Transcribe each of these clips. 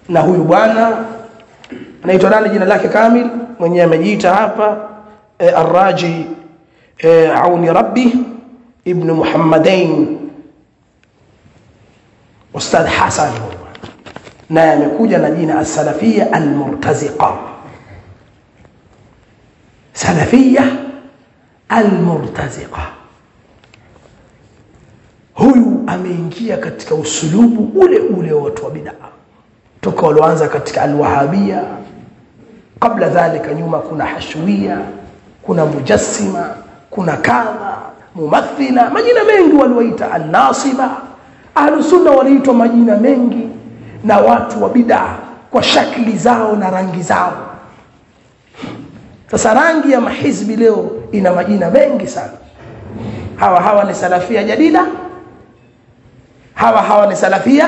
na huyu bwana anaitwa nani jina lake kamil mwenyewe amejiita hapa e, arraji e, auni rabbi ibn muhammadain ustadh hasan naye amekuja na jina alsalafia almurtaziqa salafia almurtaziqa huyu ameingia katika usulubu ule ule wa watu wa bidaa toka walioanza katika alwahabia kabla dhalika nyuma kuna hashwia kuna mujassima kuna kadha mumathila majina mengi waliwaita annasiba ahlusunna waliitwa majina mengi na watu wa bidaa kwa shakli zao na rangi zao sasa rangi ya mahizbi leo ina majina mengi sana hawa hawa ni salafia jadida hawa hawa ni salafia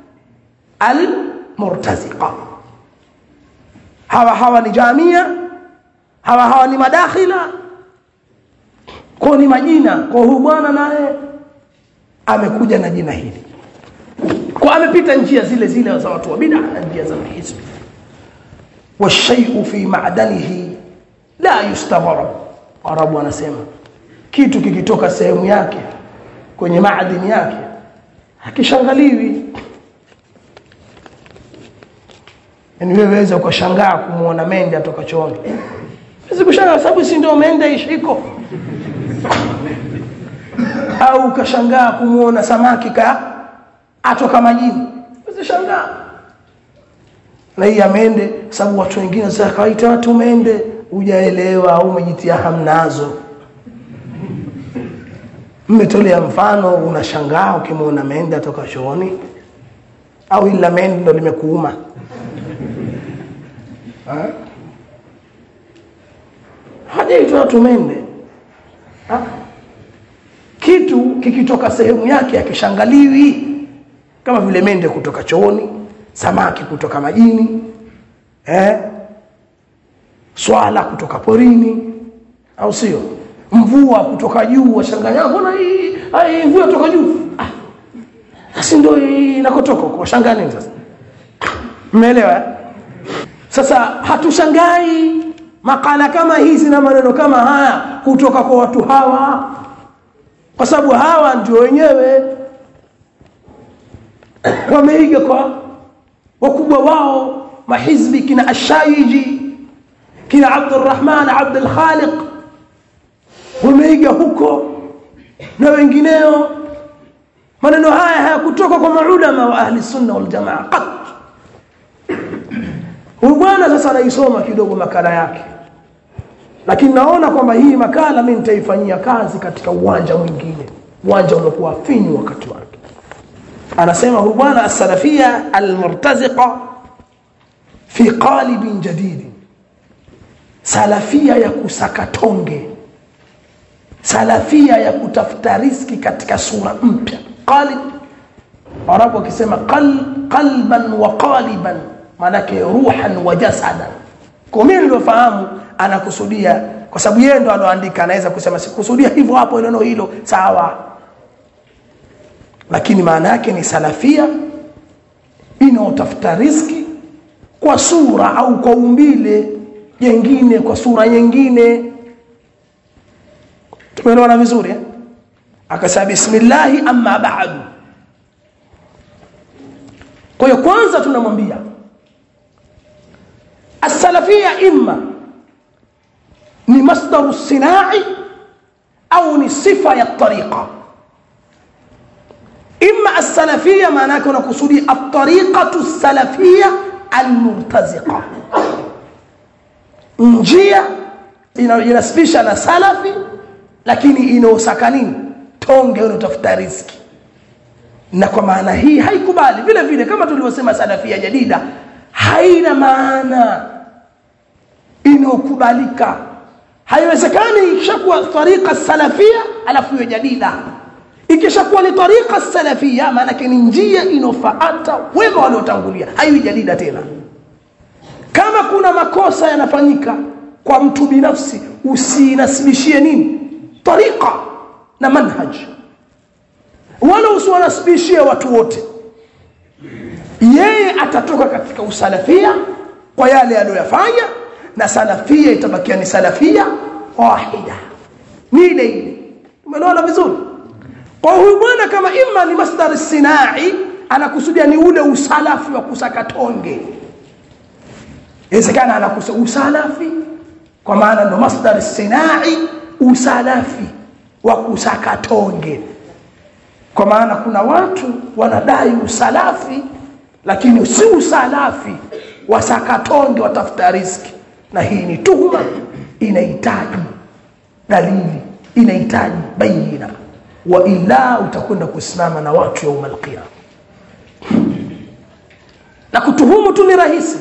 almurtaziqa hawa hawa ni jamia hawa hawa ni madakhila kwa ni majina kwa huyu bwana naye amekuja na jina hili kwa amepita njia zile zile za watu wa bid'a na njia za mahizbi washayu fi ma'danihi la yustaghrab arabu wanasema kitu kikitoka sehemu yake kwenye maadini yake hakishangaliwi yani wewe waweza ukashangaa kumuona mende atoka chooni Huwezi kushangaa sababu si ndio mende ishiko au ukashangaa kumuona samaki ka atoka majini usishangaa na hii amende sababu watu wengine sasa kawaita watu mende hujaelewa au umejitia hamnazo mmetolea mfano unashangaa ukimwona mende atoka chooni au ila mende ndo limekuuma Ha? hajaitwa watu mende ha? kitu kikitoka sehemu yake akishangaliwi kama vile mende kutoka chooni samaki kutoka majini eh? swala kutoka porini au sio mvua kutoka juu washangaa mbona hii hii mvua kutoka juu ah si ndio hii inakotoka kwa shangaa nini sasa mmeelewa eh? sasa hatushangai makala kama hizi na maneno kama haya kutoka kwa watu hawa kwa sababu hawa ndio wenyewe wameiga kwa wakubwa wao mahizbi kina ashaiji kina abdurrahman abdul khaliq wameiga huko na wengineo maneno haya hayakutoka kwa maulama wa ahli sunna wal jamaa qat huyu bwana sasa anaisoma kidogo makala yake lakini naona kwamba hii makala mimi nitaifanyia kazi katika uwanja mwingine uwanja uliokuwa finyu wakati wake anasema huyu bwana as-salafia al-murtaziqa fi qalibin jadid salafia ya kusakatonge salafia ya kutafuta riski katika sura mpya qalib arabu wakisema qal, qalban wa qaliban maanake ruhan wa jasadan kwa mimi niliofahamu anakusudia kwa sababu yeye ndo aloandika anaweza kusema sikusudia hivyo hapo neno hilo sawa lakini maana yake ni salafia inaotafuta riski kwa sura au kwa umbile jengine kwa sura nyingine tumeelewana vizuri eh? akasema bismillahi amma ba'du kwa hiyo kwanza tunamwambia السلفية إما ni masdaru sinai au ni sifa ya tariqa imma as-salafiyya maana yake unakusudia at-tariqatu as-salafiyya al-murtaziqa njia inajinasibisha na salafi lakini inaosaka nini tonge unaotafuta riziki na kwa maana hii haikubali vile vile kama tulivyosema salafia jadida haina maana inayokubalika haiwezekani ikishakuwa tariqa salafia alafu hiyo jadida ikishakuwa ni tariqa salafia maanake ni njia inofaata wema waliotangulia haiwi jadida tena kama kuna makosa yanafanyika kwa mtu binafsi usinasibishie nini tariqa na manhaj wala usiwanasibishie watu wote yeye atatoka katika usalafia kwa yale aliyoyafanya na salafia itabakia ni salafia wahida ni ile ile umeelewana vizuri kwa huyu bwana kama imma ni masdar sinai anakusudia ni ule usalafi wa kusaka tonge inawezekana anakusudia usalafi kwa maana ndo masdar sinai usalafi wa kusaka tonge kwa maana kuna watu wanadai usalafi lakini si usalafi wasakatonge watafuta riski na hii ni tuhuma inahitaji dalili inahitaji baina wa ila utakwenda kusimama na watu yauma alqiyama na kutuhumu tu ni rahisi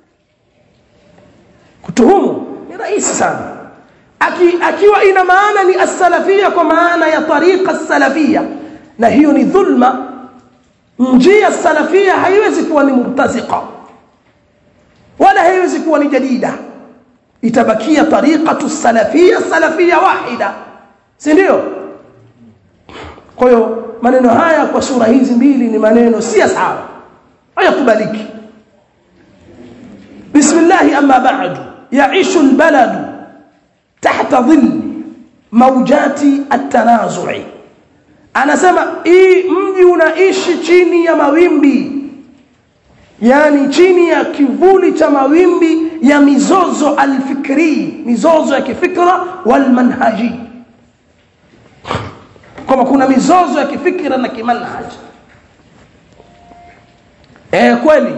kutuhumu ni rahisi sana Aki, akiwa ina maana ni as-salafia kwa maana ya tariqa salafia na hiyo ni dhulma njia salafia haiwezi kuwa ni murtaziqa wala haiwezi kuwa ni jadida itabakia tariqatu salafia salafia wahida si ndio kwa hiyo maneno haya kwa sura hizi mbili ni maneno si sawa hayakubaliki bismillah amma ba'du ya'ishu albaladu tahta dhill mawjati at-tanazu'i anasema hii mji unaishi chini ya mawimbi yani chini ya kivuli cha mawimbi ya mizozo alfikri mizozo ya kifikra walmanhaji kama kuna mizozo ya kifikra na kimanhaji eh kweli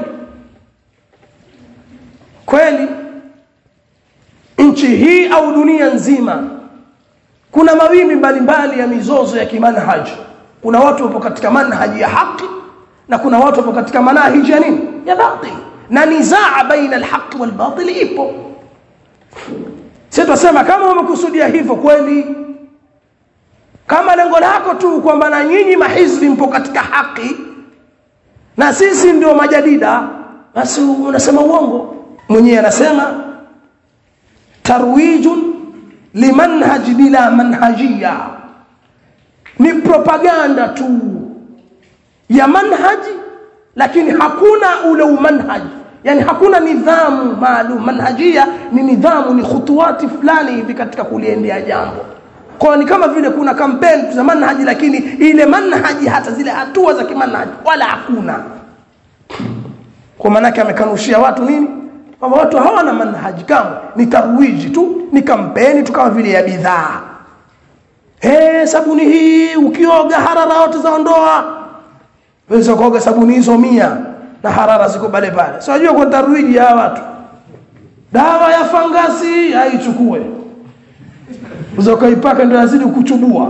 kweli nchi hii au dunia nzima kuna mawimbi mbalimbali ya mizozo ya kimanhaji kuna watu wapo katika manhaji ya haki na kuna watu wapo katika manhaji ya nini ya batil na nizaa baina alhaq walbatil ipo sisi tunasema kama umekusudia hivyo kweli kama lengo lako tu kwamba na nyinyi mahizbi mpo katika haki na sisi ndio majadida basi unasema uongo mwenyewe anasema tarwijun limanhaj bila manhajia ni propaganda tu ya manhaji lakini hakuna ule umanhaji yani hakuna nidhamu maalum manhajia ni nidhamu ni khutuwati fulani hivi katika kuliendea jambo kwa ni kama vile kuna kampeni za manhaji lakini ile manhaji hata zile hatua za kimanhaji wala hakuna kwa maanake amekanushia watu nini kwamba watu hawana manhaji kama ni tarwiji tu ni kampeni tu kama vile ya bidhaa eh sabuni hii ukioga harara yote zaondoa weza kuoga sabuni hizo mia na harara ziko pale pale so unajua kwa tarwiji ya watu dawa ya fangasi haichukue uzokaipaka ndio yazidi kuchubua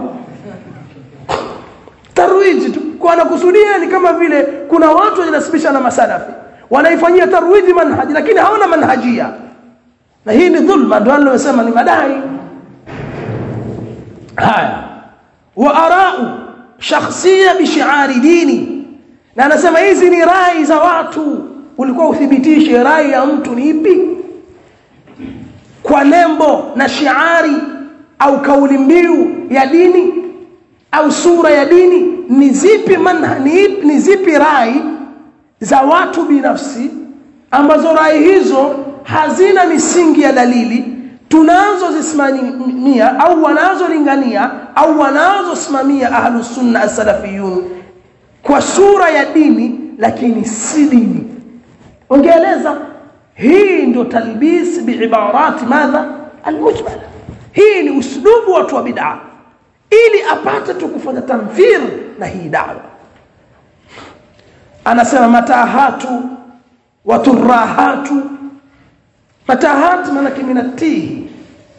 tarwiji tu kwa anakusudia ni kama vile kuna watu wanajinasibisha na masalafi wanaifanyia tarwiji manhaji lakini hawana manhajia na hii ni dhulma ndio alilosema ni madai haya wa arau shakhsia bishiari dini na anasema hizi ni rai za watu ulikuwa uthibitishe rai ya mtu ni ipi kwa nembo na shiari au kauli mbiu ya dini au sura ya dini ni zipi manha, ni, ni zipi rai za watu binafsi ambazo rai hizo hazina misingi ya dalili tunazozisimamia au wanazolingania au wanazosimamia ahlusunna as-salafiyun kwa sura ya dini lakini si dini ongeeleza hii ndio talbis biibarati madha almujmala hii ni uslubu watu wa bid'a ili apate tu kufanya tamthil na hii dawa anasema matahatu waturahatu matahat manake minatihi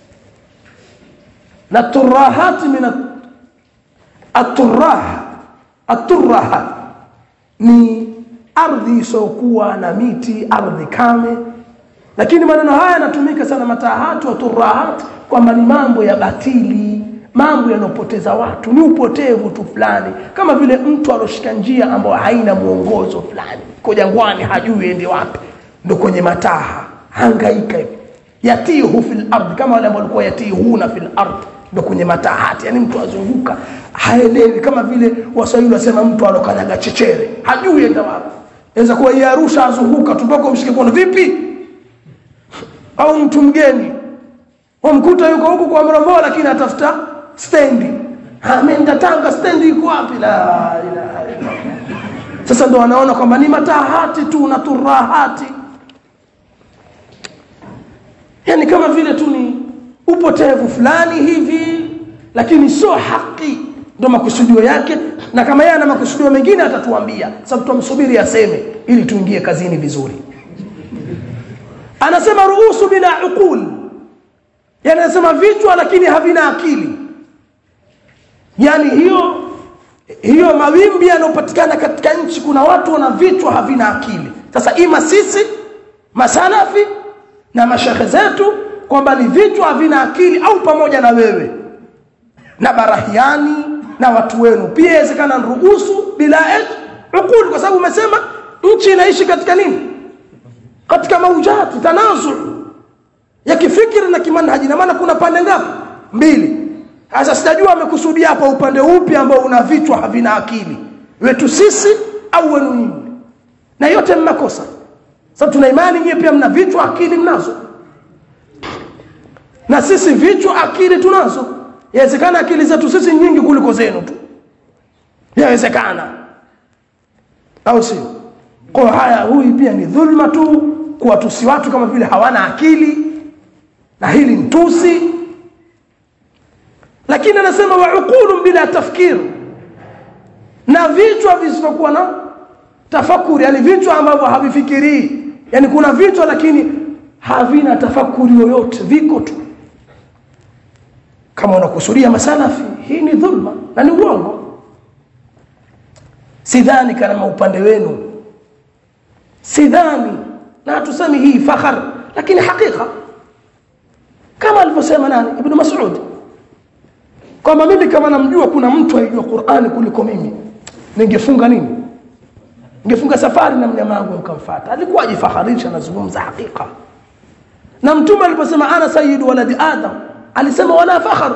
na turahat min aturaha aturaha ni ardhi isiokuwa na miti ardhi kame lakini maneno haya yanatumika sana matahatu waturahat kwamba ni mambo ya batili mambo yanayopoteza watu ni upotevu tu fulani kama vile mtu aloshika njia ambayo haina mwongozo fulani ko jangwani hajui ende wapi ndo kwenye mataha hangaika hivi yatihu fil ardh kama wale ambao walikuwa yatihuna fil ardh ndo kwenye matahati yani mtu azunguka haelewi kama vile waswahili wasema mtu alokanyaga chechere hajui enda wapi inaweza kuwa yeye Arusha azunguka tu mpaka umshike kono vipi au mtu mgeni umkuta yuko huku kwa Mrombo lakini atafuta stendi ameenda Tanga stendi iko wapi la ilaha illa sasa ndo wanaona kwamba ni matahati tu na turahati yani kama vile tu ni upotevu fulani hivi lakini sio haki ndo makusudio yake na kama yeye ana makusudio mengine atatuambia sababu tumsubiri aseme ili tuingie kazini vizuri anasema ruhusu bila uqul yani anasema vichwa lakini havina akili yani hiyo hiyo mawimbi yanayopatikana katika nchi kuna watu wana vichwa havina akili sasa ima sisi masalafi na mashekhe zetu kwamba ni vichwa havina akili au pamoja na wewe na barahiani na watu wenu pia inawezekana ruhusu bila uqul kwa sababu umesema nchi inaishi katika nini katika maujati tanazu ya kifikiri na kimanhaji na maana kuna pande ngapi mbili sasa sijajua amekusudia hapa upande upi ambao una vichwa havina akili wetu sisi au wenu nyinyi na yote mnakosa sababu tuna imani nyie pia mna vichwa akili mnazo na sisi vichwa akili tunazo yawezekana akili zetu sisi nyingi kuliko zenu tu yawezekana au sio kwa haya huyu pia ni dhulma tu kuwatusi watu kama vile hawana akili na hili ni tusi lakini anasema wa uqulun bila tafkir na vichwa visivyokuwa na tafakuri yani vichwa ambavyo havifikirii yani kuna vichwa lakini havina tafakuri yoyote viko tu kama unakusudia masalafi hii ni dhulma na ni uongo sidhani kama upande wenu sidhani na hatusemi hii fakhar lakini hakika kama alivyosema nani ibn Mas'ud kwamba mimi kama namjua kuna mtu aijua Qur'ani kuliko mimi ningefunga nini ningefunga safari na mnyama wangu nikamfuata alikuwa ajifaharisha nazungumza hakika na mtume aliposema ana sayyidu waladi adam alisema wala fakhar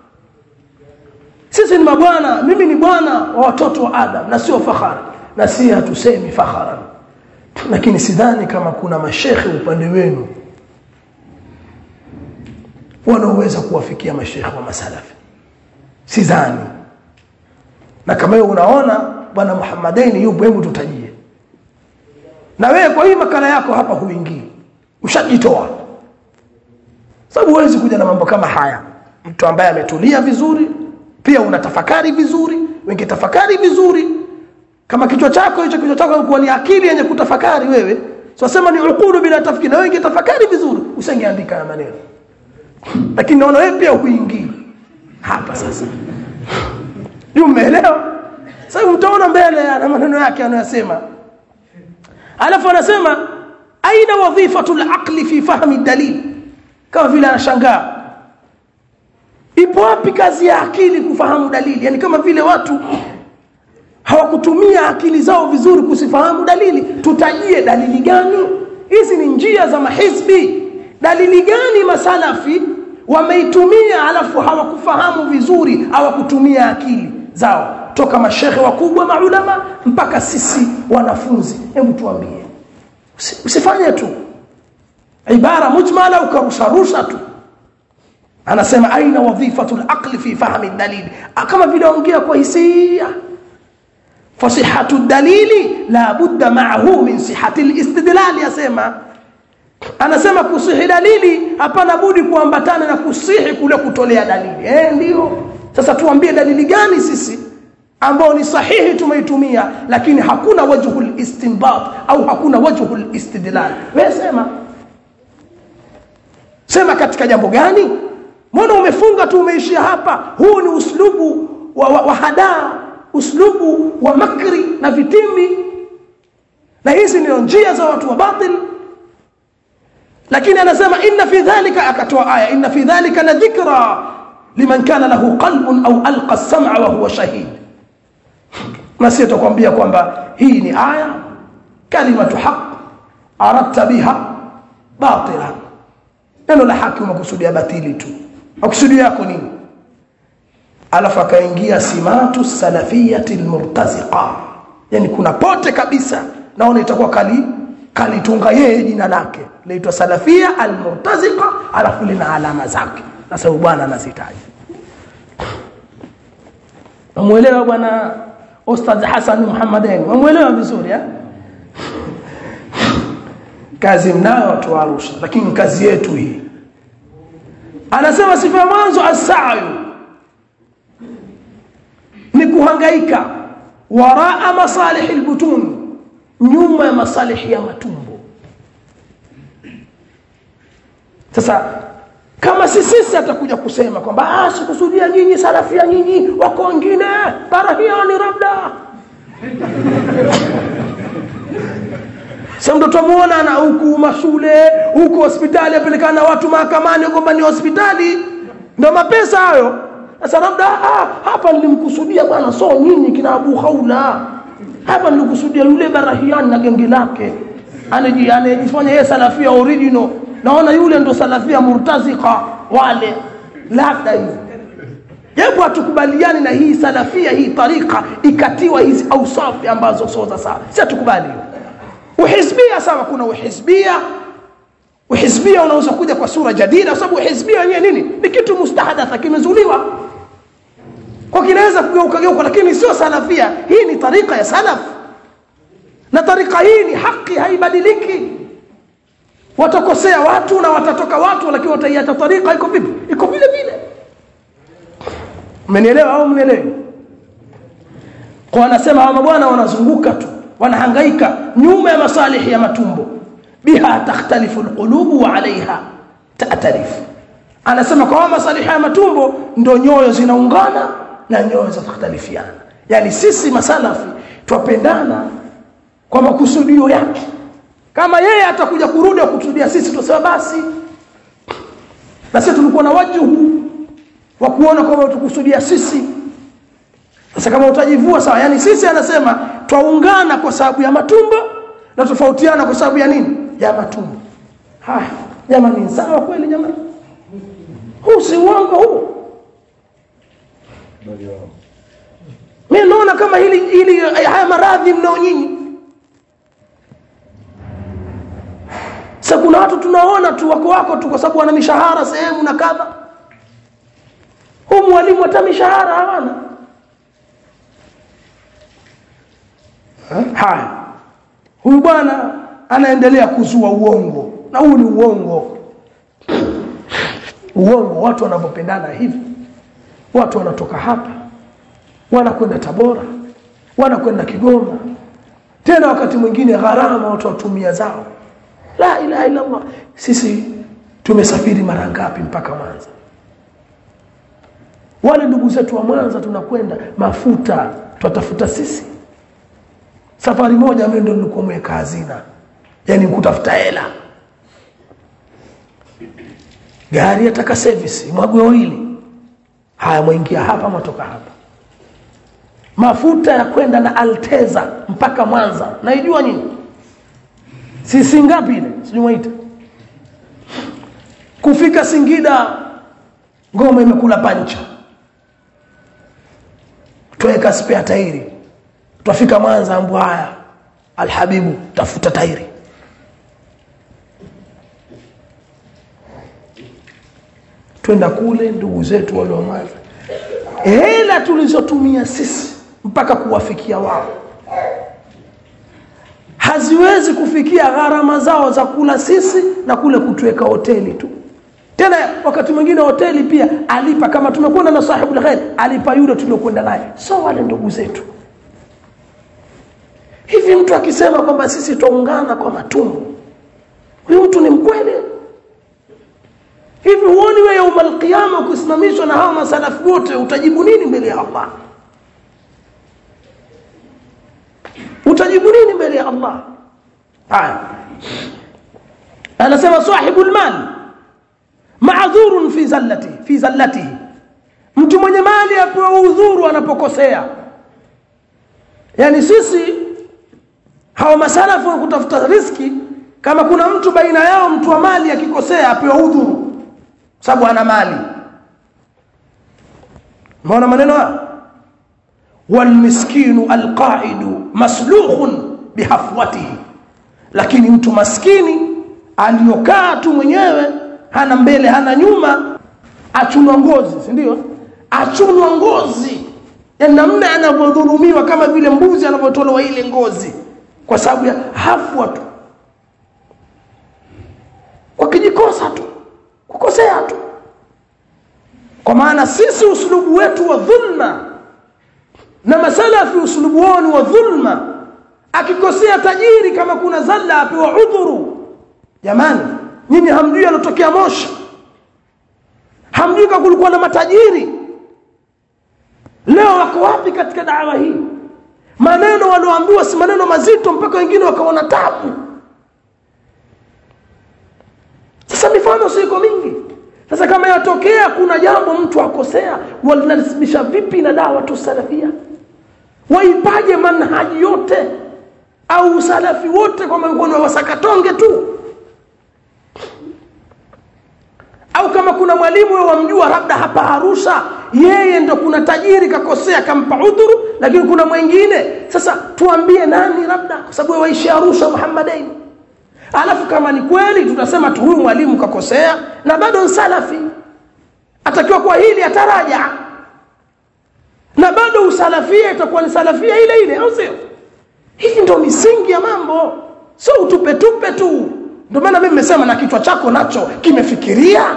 sisi ni mabwana mimi ni bwana wa watoto wa adam na sio fakhari na si hatusemi fakharan lakini sidhani kama kuna mashekhe upande wenu wanaoweza kuwafikia mashekhe wa masalafi sidhani na kama wewe unaona bwana Muhammadaini yupo hebu tutajie na wewe kwa hii makala yako hapa huingii ushajitoa sababu huwezi kuja na mambo kama haya mtu ambaye ametulia vizuri pia unatafakari vizuri wengi tafakari vizuri kama kichwa chako hicho kichwa chako kuwa ni akili yenye kutafakari wewe so sema ni ukulu bila tafakari na wengi tafakari vizuri usingeandika ya maneno lakini naona wewe pia huingii hapa sasa ndio umeelewa sasa mtaona mbele na maneno yake anayosema alafu anasema aina wadhifatu al-aqli fi fahmi dalil kama vile anashangaa ipo wapi kazi ya akili kufahamu dalili yani kama vile watu hawakutumia akili zao vizuri kusifahamu dalili tutajie dalili gani hizi ni njia za mahizbi dalili gani masalafi wameitumia alafu hawakufahamu vizuri hawakutumia akili zao toka mashehe wakubwa maulama mpaka sisi wanafunzi hebu tuambie usifanye tu ibara mujmala ukarusharusha tu anasema aina wadhifatu al-aqli fi fahmi dalili kama vile ongea kwa hisia fasihatu dalili la budda ma'ahu min sihati al-istidlal yasema anasema kusihi dalili hapana budi kuambatana na kusihi kule kutolea dalili eh ndio sasa tuambie dalili gani sisi ambao ni sahihi tumeitumia lakini hakuna wajhul istinbat au hakuna wajhul istidlal wewe sema sema katika jambo gani mbona umefunga tu umeishia hapa huu ni uslubu wa, wa, wa hadaa uslubu wa makri na vitimbi na hizi ndio njia za watu wa batil lakini anasema inna fi dhalika akatoa aya inna fi dhalika la dhikra liman kana lahu qalbun au alqa as-sam'a wa huwa shahid na sisi tutakwambia kwamba hii ni aya kalimatu haq aradta biha batila neno la haki umekusudia batili tu makusudio yako nini alafu akaingia simatu salafiyati almurtaziqa yani kuna pote kabisa naona itakuwa kali kalitunga yeye jina lake laitwa salafia almurtazika alafu lina alama zake sasa huyu bwana anazitaja Wamuelewa bwana Ustadh Hassan Muhammadin. Wamuelewa vizuri eh? Kazi mnayo watu wa Arusha, lakini kazi yetu hii. Anasema sifa ya mwanzo as-sa'yu ni kuhangaika waraa masalih al-butun, nyuma ya masalihi ya matumbo. Sasa kama si sisi atakuja kusema kwamba ah sikusudia nyinyi salafia nyinyi wako wengine barahiani labda sasa ndo tumuona na huku mashule huku hospitali apelekana na watu mahakamani kwamba ni hospitali ndo mapesa hayo sasa labda ah, hapa nilimkusudia bwana so nyinyi kina Abu Haula hapa nilikusudia yule barahiani na genge lake anaji anajifanya yeye salafia original naona yule ndo salafia murtazika wale labda hivi japo hatukubaliani na hii salafia hii tarika ikatiwa hizi ausafi ambazo sio za sawa si hatukubali uhizbia sawa kuna uhizbia uhizbia unaweza kuja kwa sura jadida kwa sababu uhizbia wenyewe nini ni kitu mustahadatha kimezuliwa kwa kinaweza kugeuka geuka lakini sio salafia hii ni tarika ya salaf na tarika hii ni haki haibadiliki watakosea watu na watatoka watu lakini wataiacha tarika iko vipi iko vile vile mmenielewa au mmenielewa kwa anasema hawa mabwana wanazunguka tu wanahangaika nyuma ya masalihi ya matumbo biha takhtalifu alqulubu wa alaiha ta'tarifu anasema kwa masalihi ya matumbo ndo nyoyo zinaungana na nyoyo zitakhtalifiana yani sisi masalafi twapendana kwa makusudio yake kama yeye atakuja kurudi kutusudia sisi tutasema basi na sisi tulikuwa na wajibu wa kuona kwamba tukusudia sisi sasa kama utajivua sawa yani sisi anasema twaungana kwa sababu ya matumbo na tofautiana kwa sababu ya nini ya matumbo haya jamani sawa kweli jamani huu si uongo huu mimi naona kama hili hili haya maradhi mnao nyinyi sasa kuna watu tunaona tu wako wako tu kwa sababu wana mishahara sehemu na kadha huu mwalimu hata mishahara hawana haya huyu bwana anaendelea kuzua uongo na huu ni uongo uongo watu wanavyopendana hivi watu wanatoka hapa wanakwenda tabora wanakwenda kigoma tena wakati mwingine gharama watu watumia zao la ilaha illa allah sisi tumesafiri mara ngapi mpaka mwanza wale ndugu zetu wa mwanza tunakwenda mafuta twatafuta sisi safari moja mimi ndo nilikuwa mweka hazina yani kutafuta hela gari yataka service mwagwe oili haya mwingia hapa mwatoka hapa mafuta ya kwenda na alteza mpaka mwanza naijua nyinyi sisi ngapi ile sijui mwaita kufika singida ngoma imekula pancha tuweka spare tairi twafika mwanza ambu haya alhabibu tafuta tairi twenda kule ndugu zetu wale wa mwanza hela tulizotumia sisi mpaka kuwafikia wao haziwezi kufikia gharama zao za kula sisi na kule kutuweka hoteli tu tena wakati mwingine hoteli pia alipa kama tumekwenda na sahibu khair alipa yule tuliokwenda naye so wale ndugu zetu hivi mtu akisema kwamba sisi twaungana kwa matumbo huyu mtu ni mkweli hivi huoni wewe yaumal qiyama ukisimamishwa na hawa masalafu wote utajibu nini mbele ya Allah utajibu nini mbele ya Allah haya anasema sahibul mal ma'dhurun fi zallati fi zallatihi mtu mwenye mali apewa udhuru anapokosea yani sisi hawa masalafu wa kutafuta riski kama kuna mtu baina yao mtu wa mali akikosea apewa udhuru sababu ana mali maona maneno haya والمسكين القاعد مسلوخ bihafwatihi lakini mtu maskini aliyokaa tu mwenyewe hana mbele hana nyuma achunwa ngozi si ndio achunwa ngozi yani namna anavyodhulumiwa kama vile mbuzi anavyotolewa ile ngozi kwa sababu ya hafwa tu wakijikosa tu kukosea tu kwa maana sisi uslubu wetu wa dhulma na masalafi uslubu wao ni wa dhulma akikosea tajiri kama kuna zalla apewa udhuru jamani nyinyi hamjui alotokea moshi hamjui kama kulikuwa na matajiri leo wako wapi katika dawa hii maneno walioambiwa si maneno mazito mpaka wengine wakaona tabu sasa mifano siko mingi sasa kama yatokea kuna jambo mtu akosea walinasibisha vipi na dawa tu salafia waipaje manhaji yote au usalafi wote kwa mkono wa wasakatonge tu au kama kuna mwalimu wewe wamjua labda hapa Arusha yeye ndo kuna tajiri kakosea kampa udhuru lakini kuna mwingine sasa tuambie nani labda kwa sababu waishi Arusha Muhammadain alafu kama ni kweli tutasema tu huyu mwalimu kakosea na bado salafi atakiwa kwa hili ataraja na bado usalafia itakuwa ni salafia ile ile au sio hii ndio misingi ya mambo sio utupe tupe tu ndio maana mimi nimesema na kichwa chako nacho kimefikiria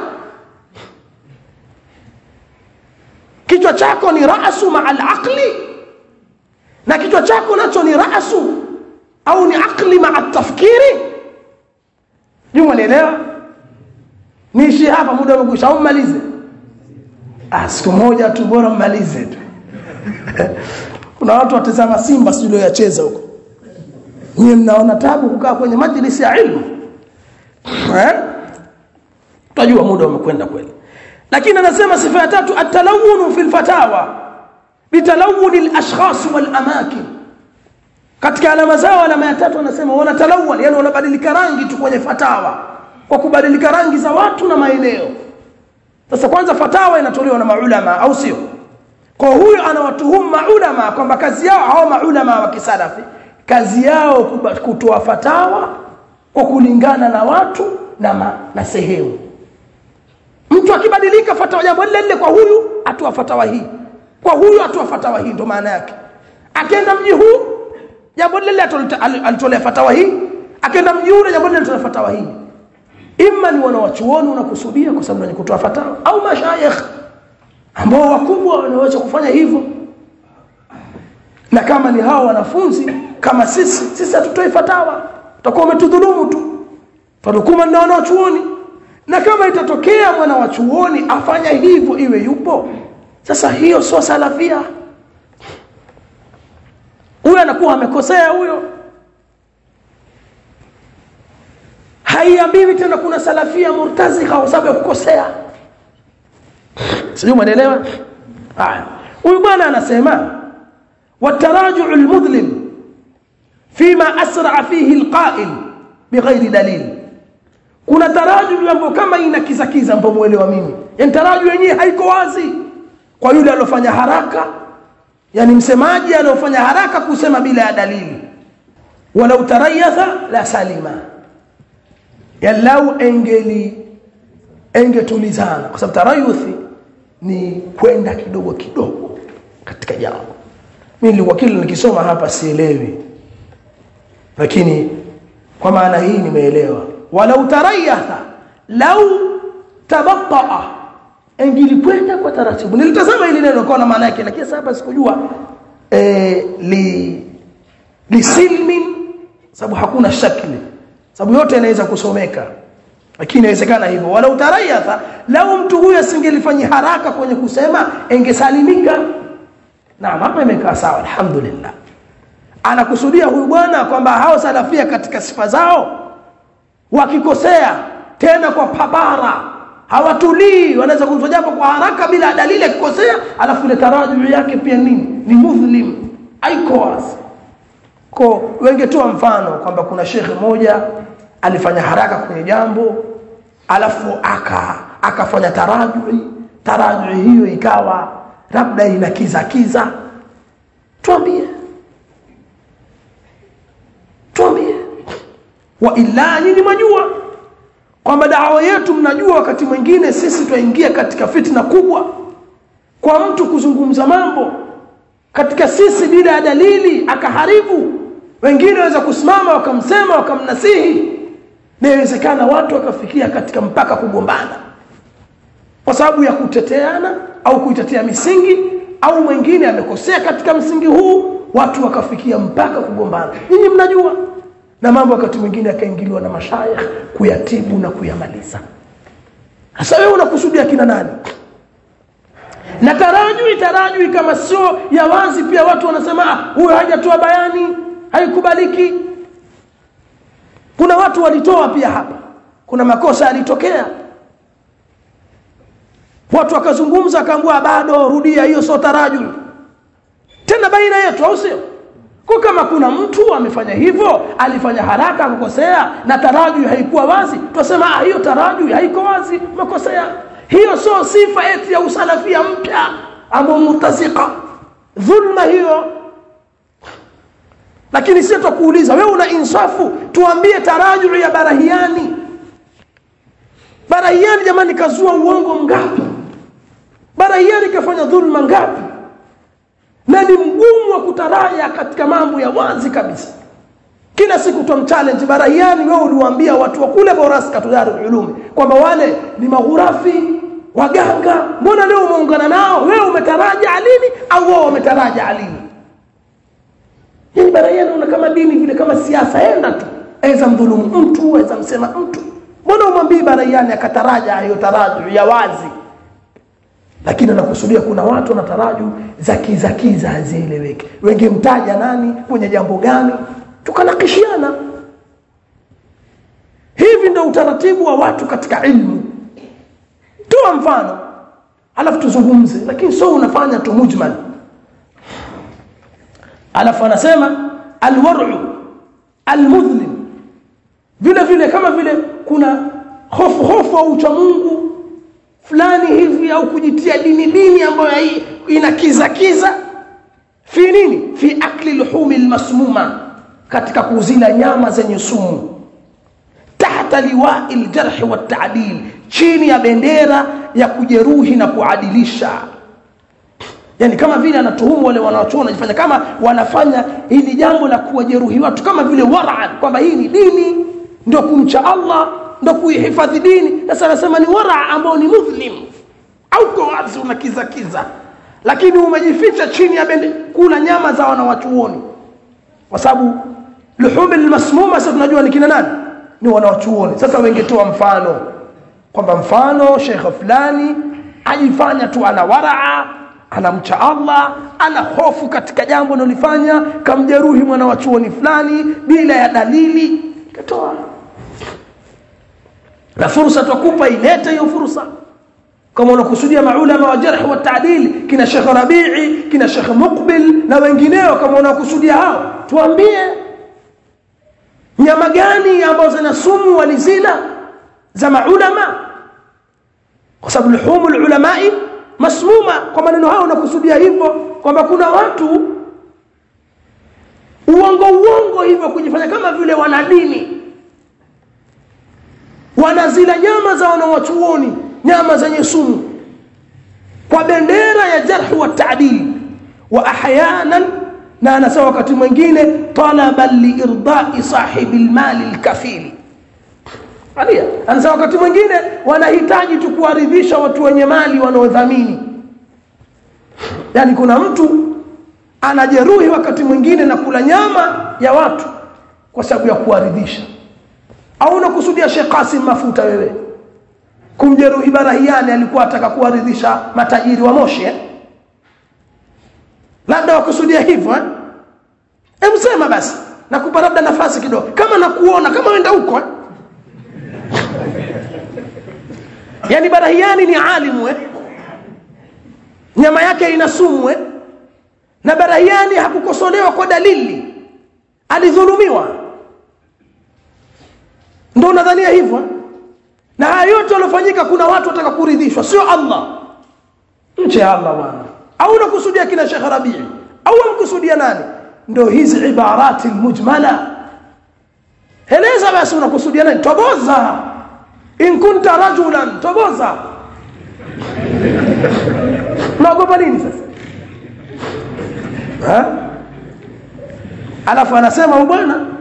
kichwa chako ni rasu maa alaqli na kichwa chako nacho ni rasu au ni aqli maa tafkiri juma nielewa niishi hapa muda umekwisha au mmalize ah siku moja tu bora mmalize tu kuna watu watazama simba sio yacheza huko nyie mnaona tabu kukaa kwenye majlisi ya ilmu eh tajua muda umekwenda kweli lakini anasema sifa ya tatu atalawunu fil fatawa bitalawuni al-ashkhas wal amakin katika alama zao alama ya tatu anasema wanatalawwan yani wanabadilika rangi tu kwenye fatawa kwa kubadilika rangi za watu na maeneo sasa kwanza fatawa inatolewa na maulama au sio kwa huyo anawatuhumu maulama kwamba kazi yao hao maulama wa kisalafi kazi yao kutoa fatawa kwa kulingana na watu na, ma, na sehemu mtu akibadilika fatawa jambo lile lile kwa huyu atoa fatawa hii kwa huyu atoa fatawa hii ndo maana yake akienda mji huu jambo lile alitolea fatawa hii akienda mji ule jambo lile alitolea fatawa hii imma ni wanawachuoni unakusudia kwa sababu wenye kutoa fatawa au mashayikh ambao wakubwa wanaweza kufanya hivyo na kama ni hao wanafunzi kama sisi sisi hatutoi fatawa tutakuwa umetudhulumu tu tadukuma na wanachuoni na kama itatokea mwana wa chuoni afanya hivyo iwe yupo sasa hiyo sio salafia huyo anakuwa amekosea huyo haiambiwi tena kuna salafia murtazika kwa sababu ya kukosea sijui umeelewa haya huyu bwana anasema والتراجع المظلم فيما أسرع فيه القائل بغير دليل kuna taraju ambayo kama ina kiza kiza ambayo muelewa mimi yani taraju yenyewe haiko wazi kwa yule alofanya haraka yani msemaji alofanya haraka kusema bila ya dalili walau tarayatha la salima yani lau engeli engetulizana kwa sababu tarayuthi ni kwenda kidogo kidogo katika jambo mimi nilikuwa kile nikisoma hapa sielewi lakini kwa maana hii nimeelewa walau tarayatha lau tabattaa ingilikwenda kwa taratibu nilitazama hili neno kwa maana yake lakini sasa sikujua eh, li lisilmin sababu hakuna shakli sababu yote inaweza kusomeka lakini inawezekana hivyo walau tarayatha lau mtu huyo asingelifanya haraka kwenye kusema ingesalimika naam hapa imekaa sawa alhamdulillah anakusudia huyu bwana kwamba hao salafia katika sifa zao wakikosea tena kwa pabara hawatulii wanaweza kufanya jambo kwa haraka bila dalili akikosea alafu ile tarajuu yake pia nini ni muslim haiko wazi ko wengetoa mfano kwamba kuna shekhe moja alifanya haraka kwenye jambo alafu aka akafanya tarajui tarajui hiyo ikawa labda ina kiza kiza tuambie wa illa nyinyi mwajua kwamba dawa yetu mnajua wakati mwingine sisi twaingia katika fitna kubwa kwa mtu kuzungumza mambo katika sisi bila ya dalili akaharibu wengine waweza kusimama wakamsema wakamnasihi na inawezekana watu wakafikia katika mpaka kugombana kwa sababu ya kuteteana au kuitetea misingi au mwingine amekosea katika msingi huu watu wakafikia mpaka kugombana nyinyi mnajua na mambo wakati mwingine yakaingiliwa na mashayikh kuyatibu na kuyamaliza sasa wewe unakusudia kina nani na tarajui tarajui kama sio ya wazi pia watu wanasema huyo hajatoa bayani haikubaliki kuna watu walitoa pia hapa kuna makosa yalitokea watu wakazungumza akaambua bado rudia hiyo sio tarajui tena baina yetu au sio kwa kama kuna mtu amefanya hivyo alifanya haraka akakosea na tarajui haikuwa wazi tunasema ah hiyo tarajui haiko wazi umekosea hiyo sio sifa eti ya usalafia mpya ambao mutazika dhulma hiyo lakini sisi tutakuuliza wewe una insafu tuambie tarajui ya barahiani barahiani jamani kazua uongo ngapi barahiani kafanya dhulma ngapi na ni mgumu wa kutaraya katika mambo ya wazi kabisa kila siku twamchallenge barahiani wewe uliwaambia watu wa kule boras katudari ulumi kwamba wale ni maghurafi waganga mbona leo umeungana nao wewe umetaraja alini au wao wametaraja alini yani barahiani una kama dini vile kama siasa enda tu aweza mdhulumu mtu aweza msema mtu mbona umwambii barahiani akataraja hiyo taraju ya wazi lakini anakusudia kuna watu wanataraju za kizakiza hazieleweki wengemtaja nani kwenye jambo gani tukanakishiana hivi ndio utaratibu wa watu katika ilmu toa mfano alafu tuzungumze lakini sio unafanya tu mujmal alafu anasema alwar'u almudhlim vile vile kama vile kuna hofu hofu au ucha Mungu fulani hivi au kujitia dini dini ambayo ina kiza kiza fi nini fi akli luhumi almasmuma katika kuzila nyama zenye sumu tahta liwai aljarh wa ta'dil chini ya bendera ya kujeruhi na kuadilisha yani kama vile anatuhumu wale wanaochuona wanajifanya kama wanafanya hili jambo la kuwajeruhi watu kama vile wara'an kwamba hii ni dini ndio kumcha Allah ndo kuihifadhi dini sasa anasema ni wara ambao ni muslim au kwa wazi unakiza kiza lakini umejificha chini ya bende kula nyama za wanawachuoni kwa sababu luhumi almasmuma sasa tunajua ni kina nani ni wanawachuoni sasa wengetoa mfano kwamba mfano shekhe fulani ajifanya tu ana waraa anamcha Allah ana hofu katika jambo analifanya kamjeruhi mwana wa chuoni fulani bila ya dalili katoa na fursa tukupa ilete hiyo fursa kama unakusudia maulama wa jarh wa ta'dil kina Sheikh Rabi'i kina Sheikh Muqbil na wengineo kama unakusudia hao tuambie nyama gani ambazo zina sumu walizila za maulama kwa sababu luhumul ulamai masmuma kwa maneno hao unakusudia hivyo kwamba kuna watu uongo uongo hivyo kujifanya kama vile wanadini wanazila nyama za wanawachuoni nyama zenye sumu kwa bendera ya jarh wa ta'dil wa ahyanan na anasema wakati mwingine talaban liirdai sahibi almali alkafili Alia, anasema wakati mwingine wanahitaji tu kuwaridhisha watu wenye mali wanaodhamini. Yaani kuna mtu anajeruhi wakati mwingine na kula nyama ya watu kwa sababu ya kuwaridhisha. Au unakusudia Sheikh Qasim Mafuta wewe? Kumjeruhi Barahiani alikuwa ataka kuwaridhisha matajiri wa Moshi eh? Labda wakusudia hivyo eh? Hebu sema basi. Nakupa labda nafasi kidogo. Kama nakuona kama wenda huko eh? yani barahiani ni alimu eh? nyama yake ina sumu eh? na barahiani hakukosolewa kwa dalili alidhulumiwa ndo unadhania hivyo eh? na haya yote yaliyofanyika kuna watu wataka kuridhishwa sio allah nche ya allah bwana au unakusudia kina shekh rabii au unamkusudia nani ndo hizi ibarati lmujmala eleza basi unakusudia nani toboza in kunta rajulan toboza unaogopa nini sasa ha? alafu anasema bwana